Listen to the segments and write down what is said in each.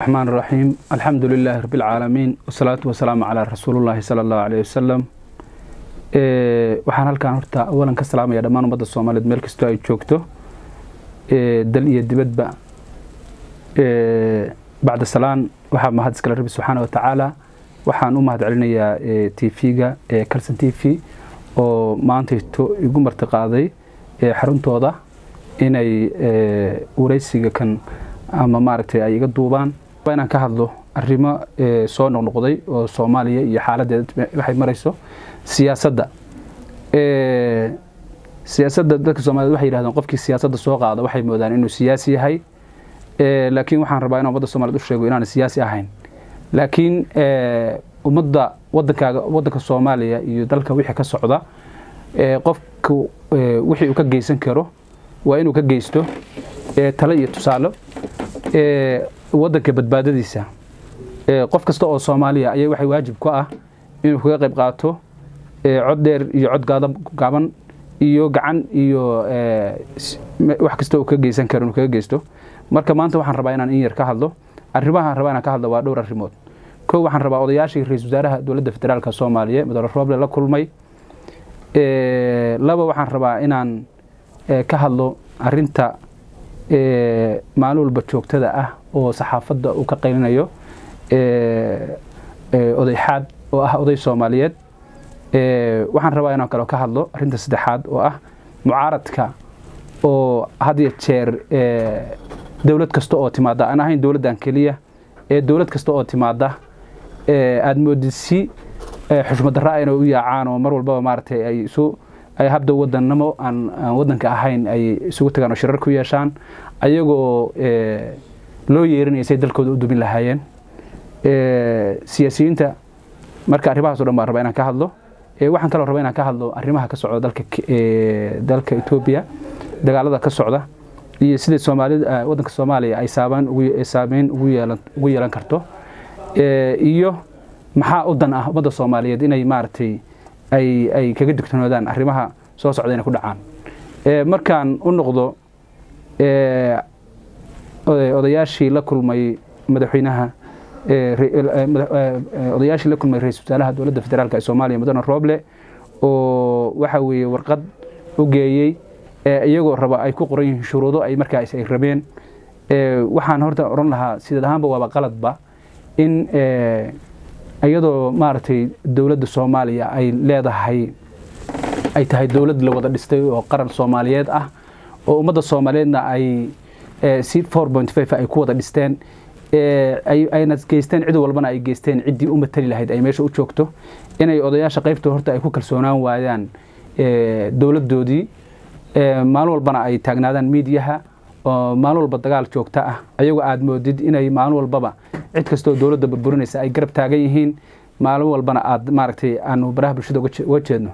الرحمن الرحيم الحمد لله رب العالمين والصلاة والسلام على رسول الله صلى الله عليه وسلم waxaan halkaan horta awalan ka salaamaya dhammaan ummadda soomaaliyeed meel kastoo ay joogto dal iyo dibadba bacda salaan waxaa mahad iskale rabbi subxaana watacaala waxaan u mahad celinayaa t v-ga calson t v oo maantayto igu marti qaaday xaruntooda inay wareysiga kan ama maaragtay ay iga duubaan inaan ka hadlo arrimo soo noqnoqday oo soomaaliya iyo xaaladeed waxay marayso siyaasadda siyaasadda dadka soomaaliyed waxay yidhahdeen qofkii siyaasadda soo qaada waxay moodaan inuu siyaasi yahay laakiin waxaan rabaa inaan ummadda somaliyed u sheego inaan siyaasi ahayn laakiin ummadda wadankaaga waddanka soomaaliya iyo dalka wixii ka socda qofku wixii uu ka geysan karo waa inuu ka geysto tale iyo tusaale waddanka badbaadadiisa qof kasta oo soomaaliya ayaa waxay waajib ku ah inuu kaga qayb qaato cod dheer iyo cod gaaban iyo gacan iyo wax kasta uu ka geysan karo inuu kaga geysto marka maanta waxaan rabaa inaan in yar ka hadlo arrimahaan rabaa inaan ka hadlo waa dhowr arrimood kow waxaan rabaa odayaashii ra-isul wasaaraha dowladda federaalka soomaaliya mudane rooble la kulmay laba waxaan rabaa inaan ka hadlo arinta maalin walba joogtada ah oo saxaafadda uu ka qaylinayo odayxaad oo ah oday soomaaliyeed waxaan rabaa inaan kaloo ka hadlo arinta saddexaad oo ah mucaaradka oo had iyo jeer dowlad kasta oo timaada aan ahayn dowladdan keliya ee dowlad kasta oo timaada aada moodid si xushmaddarra inay u yaacaan oo mar walbaba maaragtay ay isu ay habda wadannamo aan aan waddanka ahayn ay isugu tagaan oo shirar ku yeeshaan ayagoo loo yeerinaya say dalkooda u dumin lahaayeen siyaasiyiinta marka arrimahaas o dhan baan rabaa inaan ka hadlo waxaan kaloo rabaa inaan ka hadlo arrimaha ka socda dalka dalka etoobiya dagaalada ka socda iyo sida soomaalida waddanka soomaaliya ay saabaan ugu saameyn ugu yeelan ugu yeelan karto iyo maxaa u dan ah ummadda soomaaliyeed inay maaragtay ay ay kaga digtoonoodaan arrimaha soo socda inay ku dhacaan markaan u noqdo odayaashii la kulmay madaxweynaha odayaashii la kulmay ra-isul wasaaraha dowladda federaalk ee soomaaliya mudane rooble oo waxa weeye warqad u geeyey iyagoo raba ay ku qoran yihiin shuruudo ay markaas ay rabeen waxaan horta odhan lahaa sideed ahaanba waaba qaladba in iyadoo maaragtay dowladda soomaaliya ay leedahay ay tahay dowlad la wada dhistay oo qaran soomaaliyeed ah oo ummadda soomaaliyeedna ay si four point five ay ku wada dhisteen ayna geysteen cid walbana ay geysteen ciddii u matali lahayd ay meesha u joogto inay odayaasha qaybta horta ay ku kalsoonaan waayaan dowladdoodii maalin walbana ay taagnaadaan miidiyaha oo maalin walba dagaal joogta ah ayagoo aada moodid inay maalin walbaba cid kastoo dowladda burburinaysa ay garab taagan yihiin maalin walbana aada maaragtay aanu baraha bulshada uga jeedno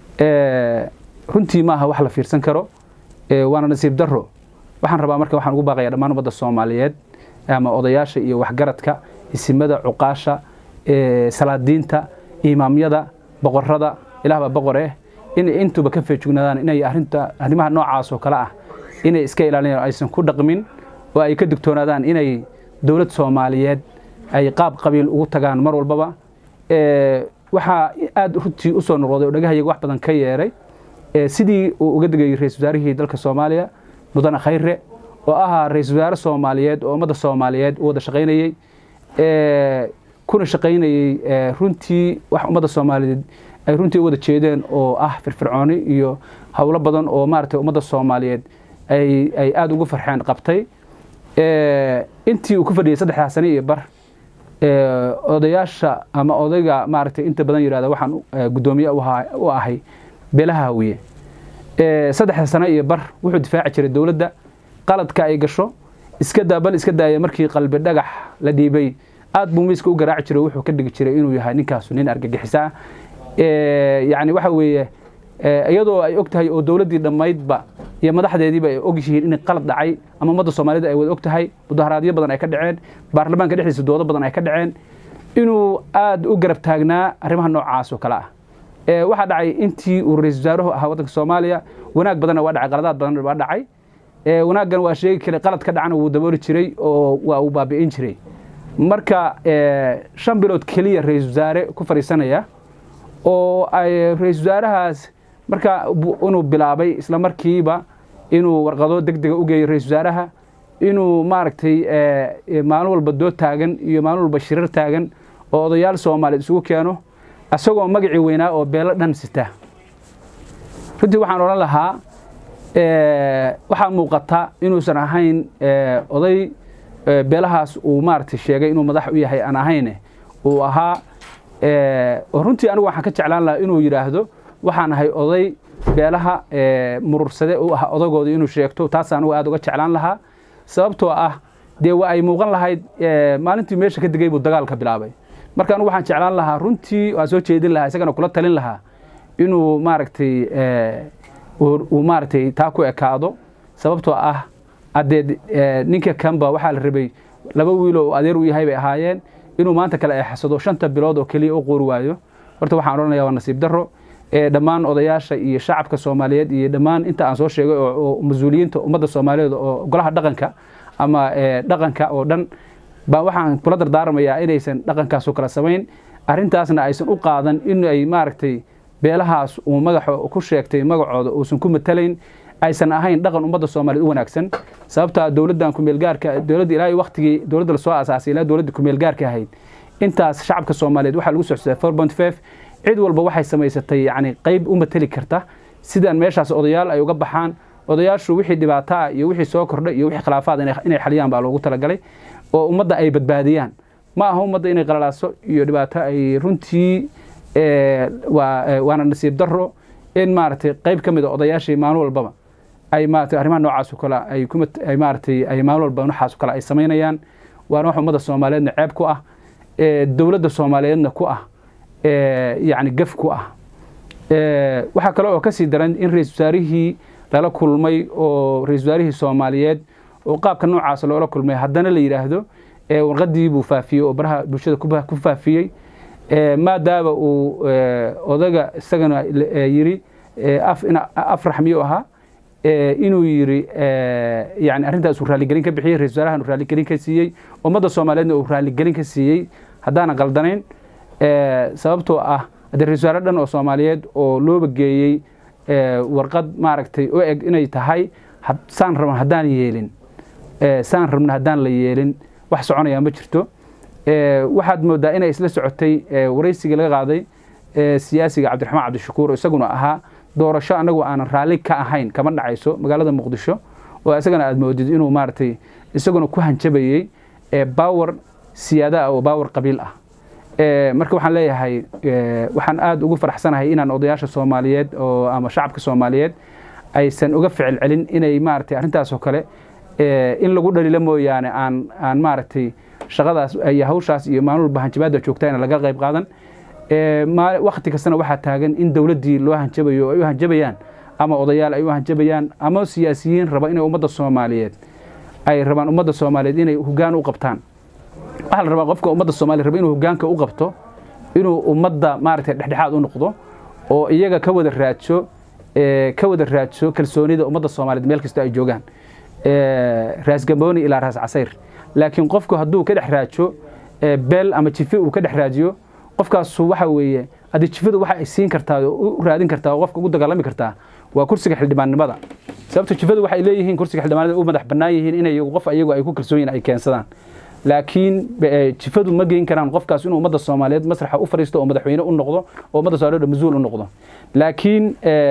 runtii maaha wax la fiirsan karo waana nasiib darro waxaan rabaa marka waxaan ugu baaqaya dhammaan ummadda soomaaliyeed ama odayaasha iyo waxgaradka isimada cuqaasha salaadiinta imaamyada boqorada ilaahbaa boqor eh inay intuba ka feejignaadaan inay arinta arrimaha noocaas oo kale ah inay iska ilaaliyaan aysan ku dhaqmin oo ay ka digtoonaadaan inay dowlad soomaaliyeed ay qaab qabiil ugu tagaan mar walbaba waxaa aada runtii usoo noqday oo dhagahayaga wax badan ka yeeray sidii uu uga degayay ra-isul wasaarihii dalka soomaaliya mudane khayre oo ahaa ra-isul wasaare soomaaliyeed oo ummadda soomaaliyeed u wada shaqaynayey kuna shaqaynayey runtii wax ummadda soomaaliyeed ay runtii u wada jeedeen oo ah firfircooni iyo howlo badan oo maaragtay ummadda soomaaliyeed ay ay aada ugu farxeen qabtay intii uu ku fadhiyey saddexdaa sane iyo bar odayaasha ama odayga maaragtay inta badan yihahda waxaan guddoomiye u ahay beelaha hawiye saddexda sane iyo bar wuxuu difaaci jiray dowladda qaladka ay gasho iska daa bal iska daaya markii qalbi dhagax la dhiibay aad buu miiska u garaaci jiray wuxuu ka dhigi jiray inuu yahay ninkaasu nin argagixisa ah yacni waxa weeye iyadoo ay og tahay oo dowladdii dhammaydba iyo madaxdeediiba ay og yihiin in qalad dhacay ama ummadda soomaaliyed ay wada og tahay mudaharaadyo badan ay ka dhaceen baarlamaanka dhexdiisa doodo badan ay ka dhaceen inuu aada u garab taagnaa arrimaha noocaas oo kale ah waxaa dhacay intii uu ra-isul wasaaruhu ahaa waddanka soomaaliya wanaag badanna waa dhacay qaladaad badanna waa dhacay wanaaggan waa sheegi karay qalad ka dhacana wuu dabooli jiray oo waa uu baabi'in jiray marka shan bilood keliya ra-isul wasaare ku fadhiisanaya oo ay ra-isul wasaarahaas marka inuu bilaabay isla markiiba inuu warqado deg dega u geeyo ra-isul wasaaraha inuu maaragtay maalin walba dood taagan iyo maalin walba shirar taagan oo odayaal soomaaliyeed isugu keeno isagoo magacii weynaa oo beelo dhan sita runtii waxaan odhan lahaa waxaa muuqata inuusan ahayn oday beelahaas uu maaragtay sheegay inuu madax u yahay aan ahayne uu ahaa runtii anigu waxaan ka jeclaan lahaa inuu yidhaahdo waxaan ahay oday beelaha murursade u ah odagooda inuu sheegto taas anigu aad uga jeclaan lahaa sababtoo ah dee waa ay muuqan lahayd maalintii meesha ka degay buu dagaalka bilaabay marka anigu waxaan jeclaan lahaa runtii waan soo jeedin lahaa isagana kula talin lahaa inuu maaragtay uu maaragtay taa ku ekaado sababtoo ah haddee ninka kanba waxaa la rabay laba wiiloo adeer u yahay bay ahaayeen inuu maanta kale eexsado shanta bilood oo keliya u qoori waayo horta waxaan odhanaya waa nasiib darro dhammaan odayaasha iyo shacabka soomaaliyeed iyo dhammaan inta aan soo sheegay oo mas-uuliyiinta ummadda soomaaliyeed oo golaha dhaqanka ama dhaqanka oo dhan baa waxaan kula dardaarmayaa inaysan dhaqankaasoo kala samayn arrintaasna aysan u qaadan in ay maaragtay beelahaas uu magaxa ku sheegtay magacooda uusan ku matalayn aysan ahayn dhaqan ummadda soomaaliyeed u wanaagsan sababtaa dowladdan kumeelgaarka dowladda ilaa waqtigii dowladda lasoo asaasay ilaa dowladda kumeelgaarka ahayd intaas shacabka soomaaliyeed waxaa lagu socsaday four point five cid walba waxay samaysatay yacni qayb u mateli karta sidaan meeshaas odayaal ay uga baxaan odayaashu wixii dhibaato ah iyo wixii soo kordha iyo wixii khilaafaad inay xaliyaan baa loogu talagalay oo ummadda ay badbaadiyaan ma aha ummadda inay qalalaaso iyo dhibaato ay runtii waana nasiib darro in maaragtay qayb ka mid a odayaashii maalin walbaba ay maaragtay arrimaha noocaas oo kale ay kuma ay maaragtay ay maalin walba noocaas oo kale ay samaynayaan waana wax ummadda soomaaliyeedna ceeb ku ah dowladda soomaaliyeedna ku ah yacni gaf ku ah waxaa kale oo kasii daran in ra-isul wasaarihii lala kulmay oo ra-isul wasaarihii soomaaliyeed oo qaabka noocaas loola kulmay haddana la yidhaahdo warqadii buu faafiyey oo baraha bulshada ku faafiyey maadaama uu odaga isagana yiri afrax miyuu ahaa inuu yiri yani arrintaas uu raaligelin ka bixiyey ra-isul wasaarahan uu raaligelin ka siiyey ummadda soomaaliyeedna uu raaligelin ka siiyey haddaanan qaldanayn sababtoo ah haddii ra-isul wasaare dhan oo soomaaliyeed oo looba geeyey warqad maaragtay u eg inay tahay saan rabna haddaan yeelin saan rabna haddaan la yeelin wax soconaya ma jirto waxaad moodaa inay isla socotay waraysigii laga qaaday siyaasiga cabdiraxmaan cabdishakuur isaguna ahaa doorasho anagu aanan raalli ka ahayn kama dhacayso magaalada muqdisho oo isagana aad moodid inuu maaragtay isaguna ku hanjabayey baawer siyaada ah oo baawer qabiil ah marka waxaan leeyahay waxaan aada ugu faraxsanahay inaan odayaasha soomaaliyeed oo ama shacabka soomaaliyeed aysan uga ficil celin inay maaragtay arrintaasoo kale in lagu dhalilo mooyaane aan aan maaragtay shaqadaas iyo hawshaas iyo maalin walba hanjabaadda joogta in laga qayb qaadan wakti kastana waxaa taagan in dowladdii loo hanjabayo ay u hanjabayaan ama odayaal ay u hanjabayaan ama siyaasiyiin raba inay ummadda soomaaliyeed ay rabaan ummadda soomaaliyeed inay hoggaan u qabtaan waxaa la rabaa qofka ummadda soomaliya raba inuu hoggaanka u qabto inuu ummadda maaragtay dhexdhexaad u noqdo oo iyaga ka wada raadso ka wada raadso kalsoonida ummadda soomaaliyeed meel kasta ay joogaan raas gambooni ilaa raas casayr laakiin qofku hadduu ka dhex raajo beel ama jife uu ka dhex raajiyo qofkaasu waxa weeye haddii jifadu waxa ay siin kartaa oo u raadin kartaa oo qofka ugu dagaalami kartaa waa kursiga xildhibaannimada sababto jifadu waxay leeyihiin kursiga xildhibaanada u madax bannaan yihiin inay qof ayagu ay ku kalsoon yihin ay keensadaan laakiin jifadu ma geyn karaan qofkaas inuu ummadda soomaaliyeed masraxa u fariisto oo madaxweyne u noqdo oo ummadda soomaaliyeed mas-uul u noqdo laakiin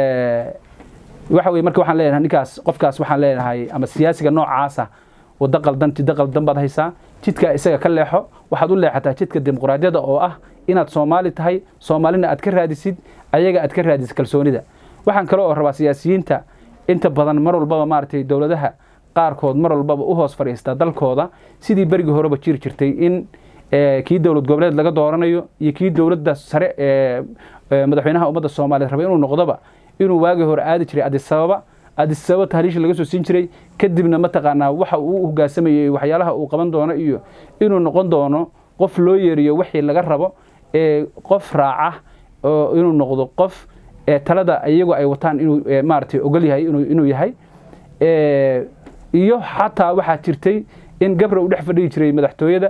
waxa weye marka waxaan leenahay ninkaas qofkaas waxaan leenahay ama siyaasiga noocaasa waddo qaldan jiddo qaldan baad haysaa jidka isaga ka leexo waxaad u leexataa jidka dimuqraadiyadda oo ah inaad soomaali tahay soomaalina aad ka raadisid ayaga aad ka raadisid kalsoonida waxaan kale oo rabaa siyaasiyiinta inta badan mar walbaba maaragtay dowladaha qaarkood mar walbaba u hoos fadhiista dalkooda sidii berigii horeba jiri jirtay in kii dowlad goboleed laga dooranayo iyo kii dowladda sare ee madaxweynaha ummadda soomaaliyeed raba inuu noqdoba inuu waagii hore aadi jiray adisababa adisababa tahliisha laga soo siin jiray kadibna mataqaanaa waxa uu u hogaansamayey waxyaalaha uu qaban doono iyo inuu noqon doono qof loo yeeriyo wixii laga rabo ee qof raaca oo inuu noqdo qof talada iyagu ay wataan inuu maaragtay ogol yahay inuu yahay iyo xataa waxaa jirtay in gabra u dhex fadhihi jiray madaxtooyada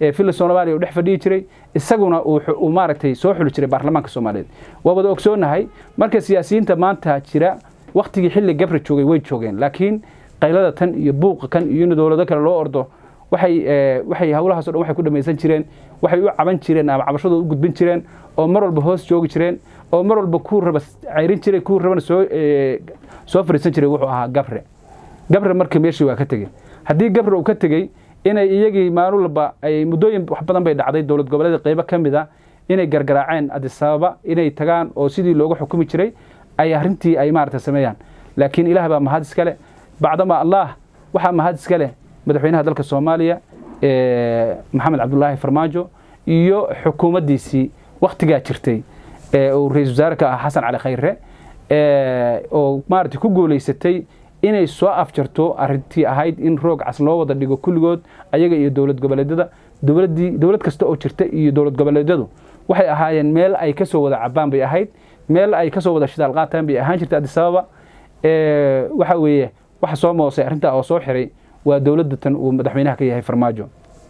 villa soomaaliya uu dhex fadhiyi jiray isaguna uu maaragtay soo xuli jiray baarlamaanka soomaaliyeed waa wada ogsoonahay marka siyaasiyiinta maanta jira waktigii xilli gabre joogay way joogeen laakiin qaylada tan iyo buuqa kan iyo in dowlado kale loo ordo waxay waxay hawlahaas o dhan waxay ku dhamaysan jireen waxay u caban jireen ama cabashadooda u gudbin jireen oo mar walba hoos joogi jireen oo mar walba kuu raba cayrin jiray kuu rabana soo soo fariisan jiray wuxuu ahaa gabre gabre marka meeshii waa ka tegey haddii gabre uu ka tegey inay iyagii maalin walba ay muddooyin wax badan bay dhacday dowlad goboleeda qeybo ka mid a inay gargaraaceen adisababa inay tagaan oo sidii looga xukumi jiray ay arrintii ay maaragta sameeyaan laakiin ilaah baa mahad iska leh bacdama allah waxaa mahad iska leh madaxweynaha dalka soomaaliya maxamed cabdulaahi farmaajo iyo xukuumaddiisii wakhtigaa jirtay uu ra-isul wasaare ka ah xasan cali khayre oo maaragtay ku guulaysatay inay soo afjarto arrintii ahayd in roog cas loo wada dhigo kulligood ayaga iyo dowlad goboleedyada dowladdii dowlad kasta oo jirta iyo dowlad goboleedyadu waxay ahaayeen meel ay ka soo wada cabaan bay ahayd meel ay ka soo wada shidaal qaataan bay ahaan jirtay adisababa waxa weeye waxa soo moosay arrintaa oo soo xiray waa dowladda tan uu madaxweynaha ka yahay farmaajo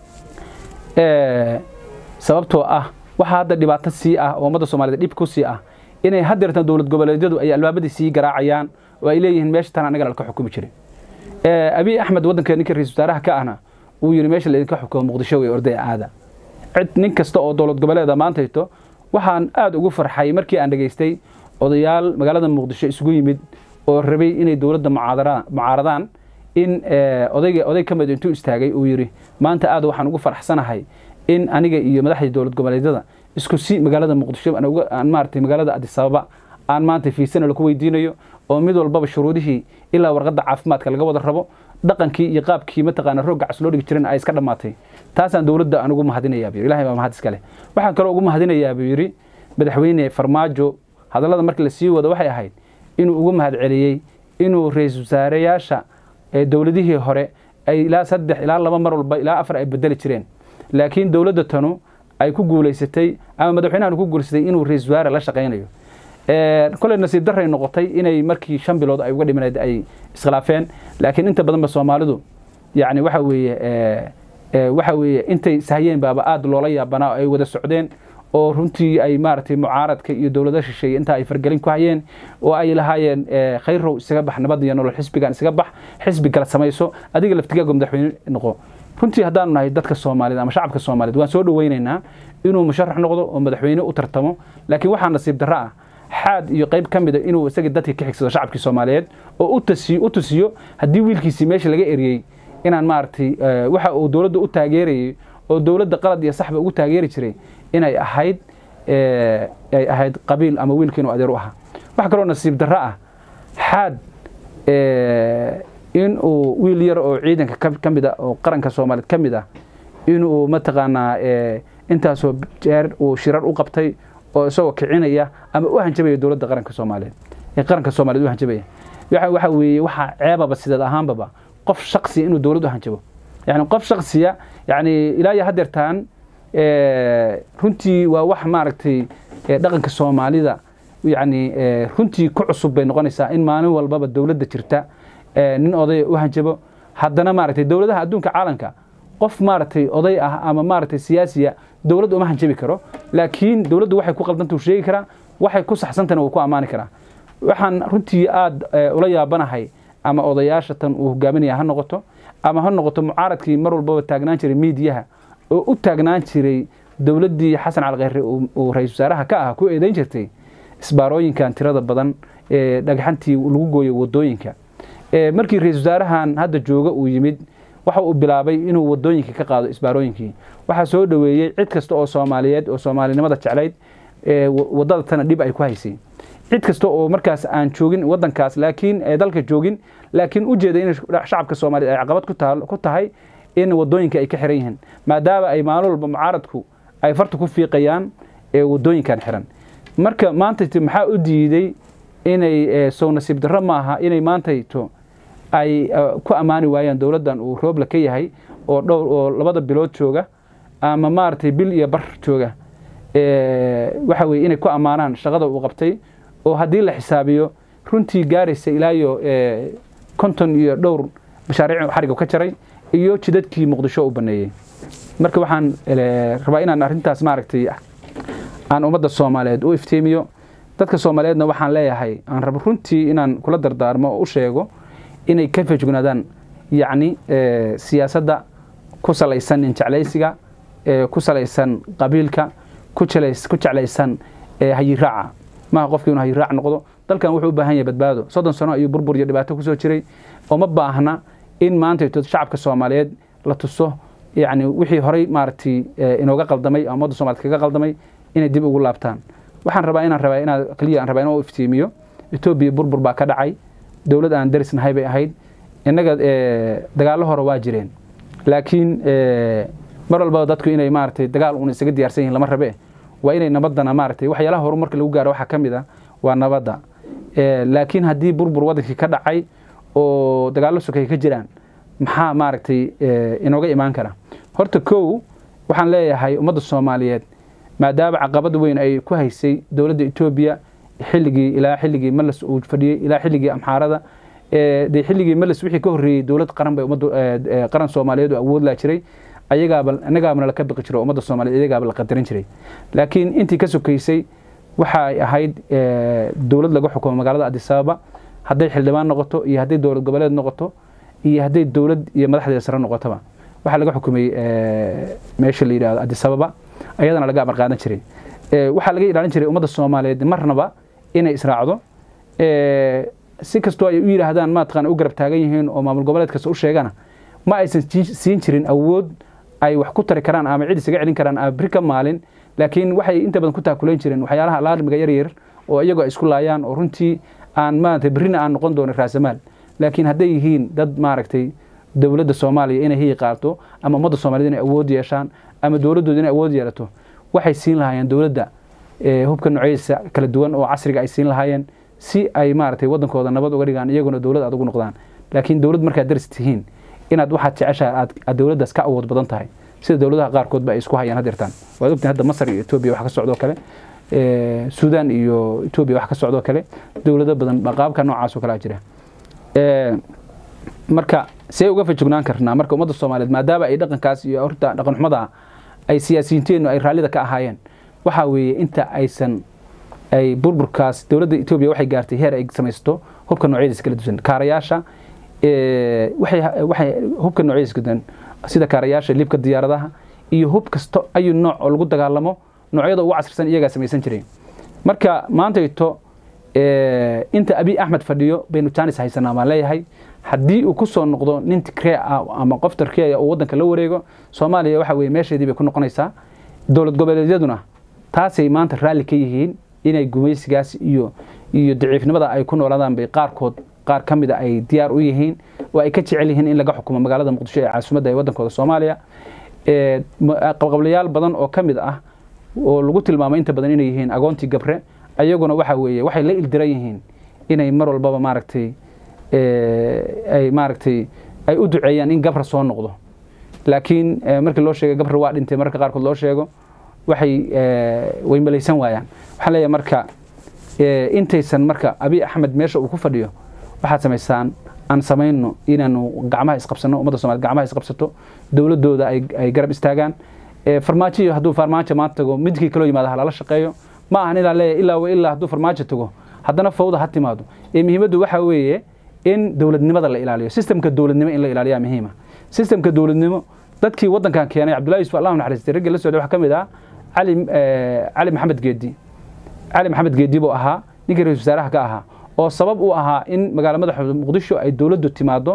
sababtoo ah waxaa hadda dhibaato sii ah oo ummadda soomaaliyed dhib ku sii ah inay haddeertan dowlad goboleedyadu ay albaabadii sii garaacayaan oo ay leeyihiin meesha tan anaga laka xukumi jiray abiy axmed waddanka ninka ra-isul wasaaraha ka ahna uu yidhi meesha laydinka xukumo muqdisho wey orday aada cid nin kasta oo dowlad goboleeda maantayto waxaan aada ugu farxay markii aan dhegaystay odayaal magaalada muqdisho isugu yimid oo rabay inay dowladda mucaaradaan in odayga oday ka mid intuu istaagay uu yidhi maanta aad waxaan ugu faraxsanahay in aniga iyo madaxdii dowlad goboleedyada isku si magaalada muqdisho aan maaragtay magaalada adisababa aan maanta fiisana laku weydiinayo oo mid walbaba shuruudihii ilaa warqadda caafimaadka laga wada rabo dhaqankii iyo qaabkii mataqaana roog gacs loo dhigi jiran ay iska dhammaatay taasaan dowladda aan ugu mahadinayaa buu ilahay baa mahad iska leh waxaan kaloo ugu mahadinayaa buu yidhi madaxweyne farmaajo hadallada markii la sii wado waxay ahayd inuu ugu mahad celiyey inuu ra-iisul wasaareyaasha dowladihii hore ay ilaa saddex ilaa laba mar walba ilaa afar ay bedeli jireen laakiin dowladda tanu ay ku guulaysatay ama madaxweynahan ku guulaysatay inuu ra-isul wasaare la shaqaynayo koley nasiib daray noqotay inay markii shan bilood ay uga dhimaneed ay iskhilaafeen laakiin inta badanba soomaalidu yani waxa weeye waxa weeye intay sahayeen baaba aada loola yaabanaa oo ay wada socdeen oo runtii ay maaragtay mucaaradka iyo dowlada shisheeye intaa ay fargelin ku hayeen oo ay lahaayeen khayrow isaga bax nabad iyo nolol xisbigan isaga bax xisbi kala samayso adiga laftigaago madaxweyne noqo runtii haddaanu nahay dadka soomaaliyed ama shacabka soomaaliyed waan soo dhoweynaynaa inuu musharax noqdo oo madaxweyne u tartamo laakiin waxaa nasiib darro ah xaad iyo qayb ka mida inuu isagii dadkii ka xigsado shacabkii soomaaliyeed oo u tusiyo haddii wiilkiisii meesha laga eriyey inaan maaragtay waxa uu dowladda u taageerayay oo dowladda qalad iyo saxba ugu taageeri jiray inay ahayd ay ahayd qabiil ama wiilka inuu adeer u ahaa waxa kaloo nasiib darro ah xaad in uu wiil yar oo ciidanka ka mid a oo qaranka soomaaliyeed ka mid ah inuu mataqaanaa intaasoo jeer uu shirar u qabtay oo isagoo kicinaya ama u hanjabaya dowladda qaranka soomaaliyeed ee qaranka soomaliyeed u hanjabaya waxa weeye waxaa ceebaba sideed ahaanbaba qof shaksiya inuu dowlad u hanjabo yani qof shaksiya yani ilaa iyo haddeertaan runtii waa wax maaragtay dhaqanka soomaalida yani runtii ku cusub bay noqonaysaa in maalin walbaba dowladda jirta nin odaya u hanjabo haddana maaragtay dowladaha adduunka caalamka qof maaragtay oday ah ama maaragtay siyaasiya dowladda uma hanjabi karo laakiin dowladdu waxay ku qaldanta u sheegi karaa waxay ku saxsantana wuu ku ammaani karaa waxaan runtii aada ula yaabanahay ama odayaasha tan uu hogaaminaya ha noqoto ama ha noqoto mucaaradkii mar walbaba taagnaan jiray miidiyaha oo u taagnaan jiray dowladdii xasan cali khayre uu ra-isul wasaaraha ka ah ku eedayn jirtay isbaarooyinkan tirada badan ee dhagxantii lagu gooyo wadooyinka markii ra-isul wasaarahan hadda jooga uu yimid waxa uu bilaabay inuu wadooyinka ka qaado isbaarooyinkii waxaa soo dhoweeyey cid kasta oo soomaaliyeed oo soomaalinimada jeclayd wadada tana dhib ay ku haysay cid kasta oo markaas aan joogin wadankaas laakiin dalka joogin laakiin u jeeda in shacabka soomaaliyeed ay caqabad ku tahay in wadooyinka ay ka xiran yihiin maadaama ay maalin walba mucaaradku ay farta ku fiiqayaan ee wadooyinkan xiran marka maantayto maxaa u diiday inay sow nasiib darro maaha inay maantayto ay ku ammaani waayaan dowladdan uu roobla ka yahay oo dhowr oo labada bilood jooga ama maaragtay bil iyo bar jooga waxa weye inay ku ammaanaan shaqada uu qabtay oo haddii la xisaabiyo runtii gaaraysa ilaa iyo konton iyo dhowr mashaariic xariga ka jaray iyo jidadkii muqdisho u baneeyey marka waxaan rabaa inaan arrintaas maaragtay aan ummadda soomaaliyeed u iftiimiyo dadka soomaaliyeedna waxaan leeyahay aan rabo runtii inaan kula dardaarmo oo u sheego inay ka fejignaadaan yacni siyaasadda ku salaysan ninjeclaysiga ku salaysan qabiilka ku jeclaysan hayiraaca maaha qofki inuu hayiraac noqdo dalkan wuxuu u baahan yahay badbaado soddon sano ayuu burbur iyo dhibaato kusoo jiray oo ma baahna in maanta shacabka soomaaliyeed la tuso yani wixii horey maaragtay inooga qaldamay ama ummadda somaliyed kaga qaldamay inay dib ugu laabtaan waxaan rabaa inaan rabaa inaa kaliya aan rabaa inaan u iftiimiyo etoobiya burbur baa ka dhacay dowlad aan darisnahay bay ahayd innaga dagaallo hore waa jireen laakiin mar walbaba dadku inay maaragtay dagaal uun isaga diyaarsan yihin lama rabe waa inay nabaddana maaragtay waxyaalaha horumarka lagu gaaro waxaa ka mid a waa nabadda laakiin haddii burbur waddankii ka dhacay oo dagaallo sokay ka jiraan maxaa maaragtay inooga imaan kara horta kow waxaan leeyahay ummadda soomaaliyeed maadaama caqabad weyn ay ku haysay dowladda etoobiya xilligii ilaa xilligii malas uu fadhiyey ilaa xilligii amxaarada dee xilligii malas wixii ka horreeyey dowlad qaran bay ummadda qaran soomaaliyeed oo awood laa jiray ayagaaba innagaabana laka biqi jiray ummadda soomaaliyeed iyagaaba la qadarin jiray laakiin intii ka sokaysay waxay ahayd dowlad laga xukumo magaalada adisababa hadday xildhibaan noqoto iyo hadday dowlad goboleed noqoto iyo hadday dowlad iyo madaxdeeda sare noqotoba waxaa laga xukumay meesha la yidhahdo adisababa ayadana laga amar qaadan jiray waxaa laga ilaalin jiray ummadda soomaaliyeed marnaba inay israacdo si kastoo ay u yidhaahdaan maataqaan u garab taagan yihiin oo maamul goboleed kasta u sheegana ma aysan siin jirin awood ay wax ku tari karaan ama cid isaga celin karaan ama beri ka maalin laakiin waxay inta badan ku taakulayn jireen waxyaalaha laalmiga yaryar oo iyagoo ay isku laayaan oo runtii aan maaragtay berrina aan noqon doonin raasamaal laakiin hadday yihiin dad maaragtay dowladda soomaaliya inay hiyi qaato ama ummadda soomaaliyed inay awood yeeshaan ama dowladdooda inay awood yeelato waxay siin lahaayeen dowladda hubka noocyadiisa kala duwan oo casriga ay siin lahaayeen si ay maaragtay waddankooda nabad uga dhigaan iyaguna dowlad aad ugu noqdaan laakiin dowlad markaad daris tihiin inaad waxaad jeceshahay aad dowladdaas ka awood badan tahay sida dowladaha qaarkoodba ay isku hayaan hadeertaan waad ogtahay hadda masar iyo etoobiya wax ka socdoo kale suudaan iyo etoobiya wax ka socdoo kale dowlado badan qaabka noocaas oo kalea jira marka see uga fajognaan karnaa marka ummadda soomaaliyeed maadaama ay dhaqankaas iyo horta dhaqan xumada ay siyaasiyiinteennu ay raallida ka ahaayeen waxaa weeye inta aysan ay burburkaas dowladda etoobiya waxay gaartay heer ay samaysto hubka noocyadiisa kala duwan kaarayaasha waxay hubka noocyadiisa kala duwan sida kaarayaasha libka diyaaradaha iyo hub kasto ayu nooc oo lagu dagaalamo noocyada ugu casrisan iyagaa samaysan jiray marka maantayto inta abiy axmed fadhiyo baynu jaanis haysanaa baan leeyahay haddii uu ku soo noqdo nin tikree ah ama qof tarkiya uu waddanka la wareego soomaaliya waxa weye meesheedii bay ku noqonaysaa dowlad goboleedyaduna taasay maanta raalli ka yihiin inay gumaysigaas iyo iyo daciifnimada ay ku noolaadaan bay qaarkood qaar ka mida ay diyaar u yihiin oo ay ka jecel yihiin in laga xukumo magaalada muqdisho ee caasimadda ee waddankooda soomaaliya qabqablayaal badan oo ka mid ah oo lagu tilmaamay inta badan inay yihiin agoontii gabre ayaguna waxa weeye waxay la ildiran yihiin inay mar walbaba maaragtay ay maaragtay ay u duceeyaan in gabra soo noqdo laakiin markii loo sheegay gabra waa dhintay mararka qaarkood loo sheego waxay way malaysan waayaan waxaan leeyahay marka intaysan marka abiy axmed meesha uu ku fadhiyo waxaad samaysaan aan samayno inaanu gacmaha isqabsano ummadda somaliyed gacmaha isqabsato dowladooda ay garab istaagaan farmaajo hadduu farmaajo maanta tago midkii kaloo yimaada halala shaqeeyo ma ahan inaan leeyahay ilaa wa ilaa hadduu farmaajo tago haddana fawda ha timaado ee muhiimaddu waxaa weeye in dowladnimada la ilaaliyo sistemka dowladnimo in la ilaaliyaa muhiima sistemka dowladnimo dadkii waddankan keenay cabdullahi yusuf allah naxariistay raggii la socday waxaa ka mid ah cali cali maxamed geedi cali maxamed geedi buu ahaa ninkii ra-isul wasaaraha ka ahaa oo sabab u ahaa in magaala madaxda muqdisho ay dowladdu timaado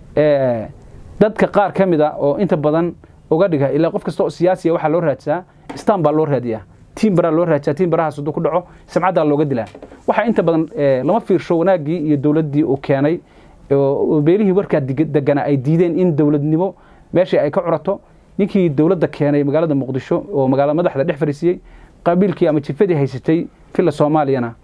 dadka qaar ka mid a oo inta badan uga dhiga ilaa qof kasta oo siyaasiya waxaa loo raadsaa stan baa loo raadiyaa tiim baraa loo raadsaa tiim barahaas hadduu ku dhaco samcaddaa looga dilaa waxaa inta badan lama fiirsho wanaaggii iyo dowladdii uu keenay oo beelihii warkaa deganaa ay diideen in dowladnimo meeshii ay ka curato ninkii dowladda keenay magaalada muqdisho oo magaalada madaxda dhex fariisiyey qabiilkii ama jifadii haysatay filla soomaaliyana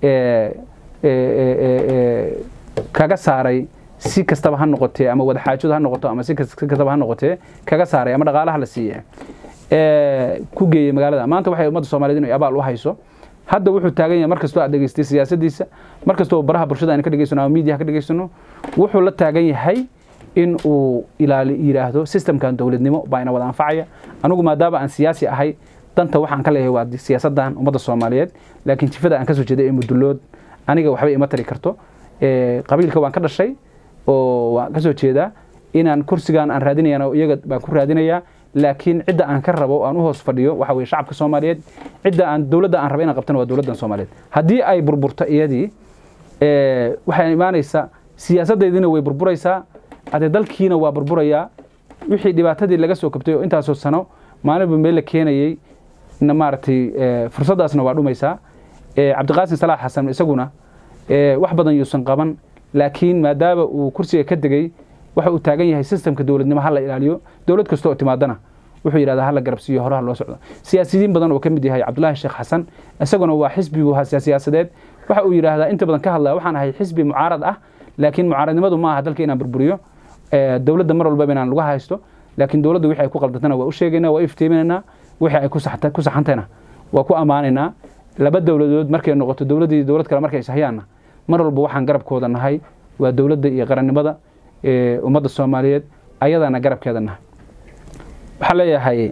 kaga saaray si kastaba ha noqotee ama wadaxaajadu ha noqoto ama si kastaba ha noqotee kaga saaray ama dhaqaalaha la siiye ku geeyey magaalada maanta waxay ummadda soomaaliyed inay abaal u hayso hadda wuxuu taagan yahay markastoo aad dhegeystay siyaasadiisa markastoo baraha bulshada aynu ka dhegeysano ama miidiyaha ka dhegeysano wuxuu la taagan yahay in uu ilaali yidhaahdo systemkan dowladnimo baa ina wada anfacaya anigu maadaama aan siyaasi ahay danta waxaan ka leeyahay waa siyaasaddan ummadda soomaaliyeed laakiin jifada aan kasoo jeeday ee mudullood aniga waxba ima tari karto qabiilka waan ka dhashay oo waan kasoo jeedaa inaan kursigan aan raadinayana iyaga baan ku raadinayaa laakiin cidda aan ka rabo aan u hoos fadhiyo waxa weye shacabka soomaaliyeed cidda aan dowladda aan rabo inaan qabtana waa dowladdan soomaaliyeed haddii ay burburto iyadii waxay imaanaysaa siyaasaddeediina way burburaysaa adee dalkiina waa burburayaa wixii dhibaatadii laga soo kabtay oo intaasoo sano maalinba meel la keenayey na maaragtay fursaddaasna waa dhumaysaa cabdiqaasim salaax xasan isaguna wax badan yuusan qaban laakiin maadaama uu kursiga ka degey waxa uu taagan yahay sistemka dowladnimo hala ilaaliyo dowlad kasta oo timaadana wuxuu yidhahdaa hala garabsiiyo horaha loo socdo siyaasiyiin badan oo ka mid yahay cabdulaahi sheekh xasan isaguna waa xisbigu siyaasadeed waxa uu yidhaahdaa inta badan ka hadlaya waxaan ahay xisbi mucaarad ah laakiin mucaaradnimadu ma aha dalka inaan burburiyo dowladda mar walbaba inaan lagu haysto laakiin dowladda wixii ay ku qaldatana waa u sheegaynaa waa u iftiiminaynaa wixii ay ku saxantayna waa ku ammaanaynaa laba dowladood markay noqoto dowladdii dowlad kale markay ishayaanna mar walba waxaan garabkooda nahay waa dowladda iyo qarannimada ummadda soomaaliyeed ayadaana garabkeeda nahay waxaan leeyahay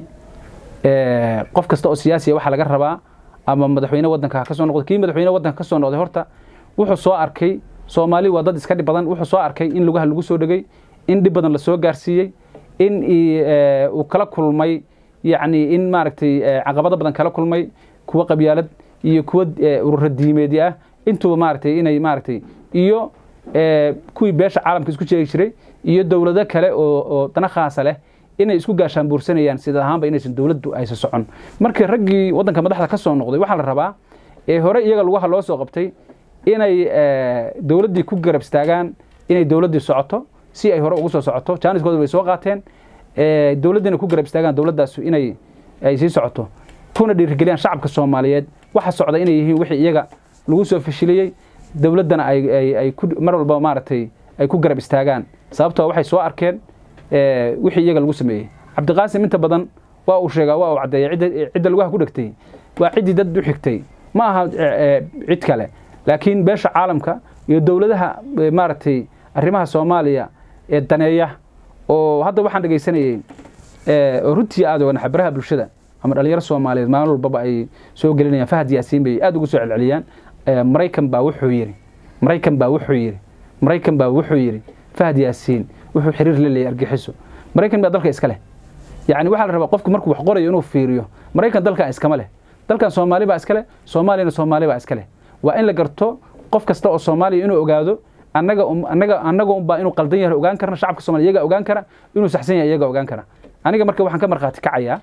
qof kasta oo siyaasiya waxaa laga rabaa ama madaxweyne waddanka ha ka soo noqdo kii madaxweyne waddanka ka soo noqday horta wuxuu soo arkay soomaali waa dad iska dhib badan wuxuu soo arkay in lugaha lagu soo dhegay in dhib badan lasoo gaarsiiyey in uu kala kulmay yacni in maaragtay caqabado badan kala kulmay kuwa qabyaalad iyo kuwa urura diimeedyo ah intuba maaragtay inay maaragtay iyo kuwii beesha caalamka isku jeegi jiray iyo dowlado kale oo dana khaasa leh inay isku gaashaan buursanayaan sida ahaanba inaysan dowladdu aysa socon markii raggii waddanka madaxda ka soo noqday waxaa la rabaa ee hore iyaga lugaha loo soo qabtay inay dowladdii ku garab istaagaan inay dowladdii socoto si ay hore ugu soo socoto jaaniskooda way soo qaateen dowladdiina ku garab istaagaan dowladdaas inay ay sii socoto kuna dhiirigeliyaan shacabka soomaaliyeed waxa socda inay yihiin wixii iyaga lagu soo fashiliyey dowladdana ay mar walba maaragtay ay ku garab istaagaan sababtoo waxay soo arkeen wixii iyaga lagu sameeyey cabdiqaasim inta badan waa uu sheegaa waa uu caddeeyay cidda lugaha ku dhegtay waa ciddii dad u xigtay ma aha cid kale laakiin beesha caalamka iyo dowladaha maaragtay arrimaha soomaaliya ee daneeya oo hadda waxaan dhegaysanayey oo runtii aad oga xabaraha bulshada ama dhalinyaro soomaaliyeed maalin walbaba ay soo gelinayaan fahad yaasiin bay aad ugu soo celceliyaan maraykan baa wuxuu yidhi maraykan baa wuxuu yidhi maraykan baa wuxuu yidhi fahad yaasiin wuxuu xiriir la leeyahay argixiso maraykan baa dalka iska leh yacni waxaa la rabaa qofku markuu wax qorayo inuu fiiriyo maraykan dalkan iskama leh dalkan soomaali baa iska leh soomaaliyana soomaali baa iska leh waa in la garto qof kasta oo soomaaliya inuu ogaado annaga annaga annaga unbaa inuu qaldan yahay ogaan karna shacabka soomaliya iyaga ogaan kara inuu saxsan yahay iyaga ogaan kara aniga marka waxaan ka markhaati kacayaa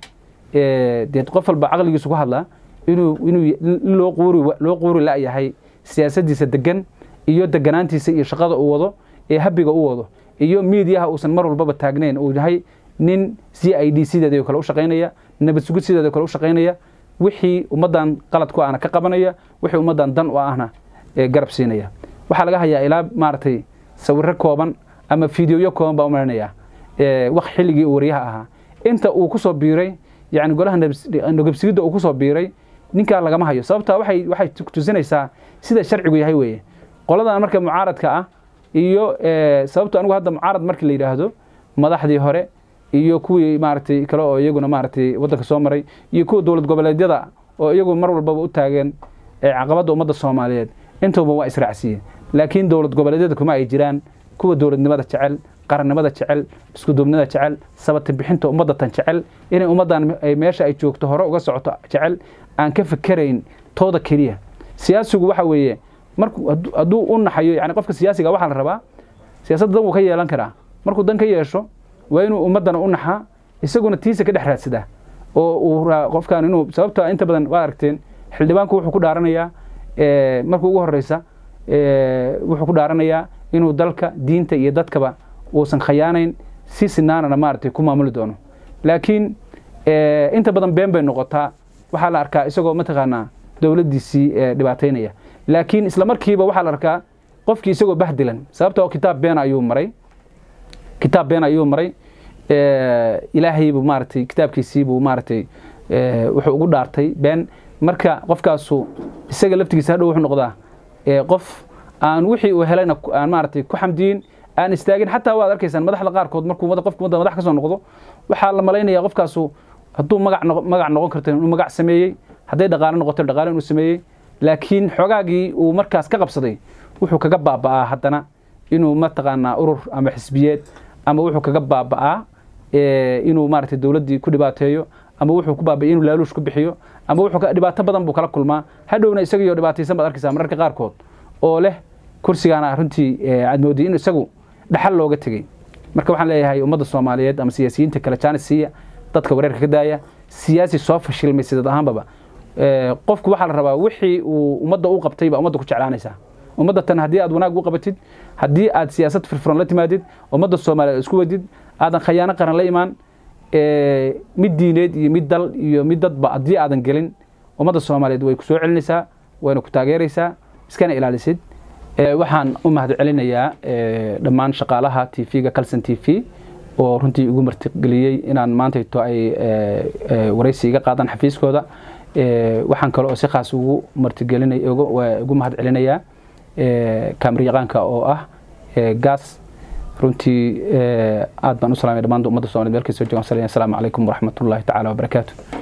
dee qof walba caqligiisu ku hadlaa inuu inuu loo quuri loo quuri la-yahay siyaasaddiisa degan iyo deganaantiisa iyo shaqada uu wado ee habiga u wado iyo miidiyaha uusan mar walbaba taagnayn uu yahay nin c i d sideeda kale u shaqaynaya nabad sugid sideeda kale u shaqaynaya wixii ummaddan qalad ku ahna ka qabanaya wixii ummaddan dan u ahna garab siinaya waxaa laga hayaa ilaa maaragtay sawirro kooban ama fideoyo kooban baa u malinaya waq xilligii uu waryaha ahaa inta uu kusoo biiray yani golaha nogabsigidda uu kusoo biiray ninkaa lagama hayo sababtaa waxay waxay tusinaysaa sida sharcigu yahay weeye qoladan marka mucaaradka ah iyo sababto anigu hadda mucaarad markii la yidhaahdo madaxdii hore iyo kuwii maaragtay kale oo iyaguna maaragtay waddanka soo maray iyo kuwa dowlad goboleedyada oo iyagu mar walbaba u taageen caqabadda ummadda soomaaliyeed intuba waa israacsiiyeen laakiin dowlad goboleedyada kuma ay jiraan kuwa dowladnimada jecel qarannimada jecel iskuduubnida jecel sabata bixinta ummaddatan jecel inay ummaddan meesha ay joogto hore uga socoto jecel aan ka fikerayn tooda keliya siyaasigu waxa weeye markuu hadduu u naxayo yani qofka siyaasiga waxaa la rabaa siyaasadda dan wuu ka yeelan karaa markuu dan ka yeesho waa inuu ummaddana u naxaa isaguna tiisa ka dhex raadsadaa oo uu qofkan inuu sababta inta badan waa aragteen xildhibaanku wuxuu ku dhaaranayaa markuu ugu horeysa wuxuu ku dhaaranayaa inuu dalka diinta iyo dadkaba uusan khayaanayn si sinaanana maaragtay ku maamuli doono laakiin inta badan been bay noqotaa waxaa la arkaa isagoo mataqaanaa dowladdiisii dhibaataynaya laakiin isla markiiba waxaa la arkaa qofkii isagoo bahdilan sababtoo kitaab been ayuu maray kitaab been ayuu maray ilaahaybuu maaragtay kitaabkiisiibuu maaragtay wuxuu ugu dhaartay been marka qofkaasu isaga laftigiisa hadhow wuxuu noqdaa qof aan wixii uu helayna aan maaragtay ku xamdiyin aan istaagin xataa waad arkaysaan madaxda qaarkood markuu qofku wadda madax ka soo noqdo waxaa la malaynayaa qofkaasu hadduu magac magac noqon karto inuu magac sameeyey hadday dhaqaale noqoto dhaqaale inuu sameeyey laakiin xogaagii uu markaas ka qabsaday wuxuu kaga baaba'aa haddana inuu mataqaanaa urur ama xisbiyeed ama wuxuu kaga baaba'aa inuu maaragtay dowladdii ku dhibaateeyo ama wuxuu ku baaba'ay inuu laaluush ku bixiyo ama wuxuu dhibaato badan buu kala kulmaa hadhowna isagiyo dhibaataysan baad arkaysaa mararka qaarkood oo leh kursigaana runtii aad moodiyay in isagu dhaxal looga tegey marka waxaan leeyahay ummadda soomaaliyeed ama siyaasiyiinta kale jaanis siiya dadka wareerka ka daaya siyaasi soo fashilmay sidad ahaanbaba qofku waxaa la rabaa wixii uu ummadda u qabtay baa ummadda ku jeclaanaysaa ummadda tan haddii aad wanaag u qabatid haddii aad siyaasad firfuran la timaadid ummadda soomaaliyeed isku wadid aadan khayaano qaran la imaan mid diineed iyo mid dal iyo mid dadba haddii aadan gelin ummadda soomaaliyeed way ku soo celinaysaa wayna ku taageeraysaa iskana ilaalisid waxaan u mahad celinayaa dhammaan shaqaalaha t v-ga calson t v oo runtii igu martigeliyey inaan maantayto ay waraysi iga qaadaan xafiiskooda waxaan kale oo si khaas ugu martigelinay ugu mahad celinayaa kaamiriyaqaanka oo ah gaas runtii aad baan u salamay dhammaan ummadda somaliyed meel kastoo joogan asalaamu calaykum waraxmatullahi tacaala wabarakaatu